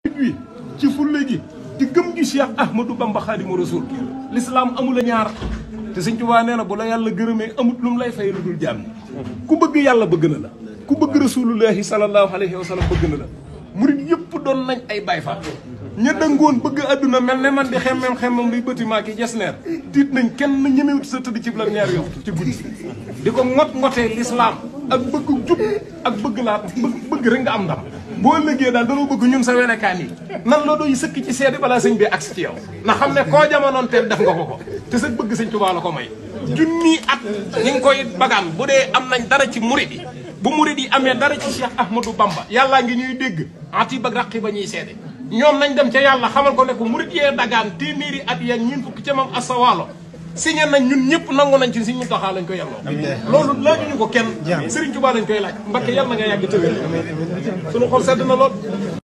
wi ci fulle gi di gëm gi Cheikh Ahmadou Bamba Khadimu Rasul l'islam amul a ñaar te Sëñ Tuubaa nee na bu la yàlla gërëmee amut lu mu lay fay lu dul jàmm ku bëgg yàlla bëgg na la ku bëgg rasulullahi sallallahu alayhi wa sallam bëgg na la murit yëpp doon nañ ay Baay Faal ña dëngoon bëgg àdduna mel ne man di xemmem xemmem luy bâtiment ki jesneer tiit nañ kenn ñemewut sa tëdd ci la ñaar yow ci guddi di ko ngot ngotee l'islam ak bëgg jub ak bëgg laa bëgg bëgg rek nga am ndam boo liggéey daal danoo bëgg ñun sa wenekaan yi nan la doy sëkk ci seede balaa sëñ bi agsi ci yow na xam ne koo jamonoon teel def nga ko ko te sa bëgg sëñ Tuubaa la ko may junni at ñi ngi koy bagaan bu dee am nañ dara ci murid yi bu murid yi amee dara ci Cheikh Ahmadou Bamba yàllaa ngi ñuy dégg ati ba raqi ba ñuy seede ñoom nañ dem ca yàlla xamal ko ne ko murid yee dagaan téeméeri at yeeg ñun fukki ca mam asawaalo signé nañ ñun ñëpp nangu nañ ci Sëriñ Muntaxa lañ koy yelloo loolu laajuñu ko kenn Sëriñ Tuubaa lañ koy laaj Mbakke yàlla na nga yàgg tëwér suñu xol sedd na lool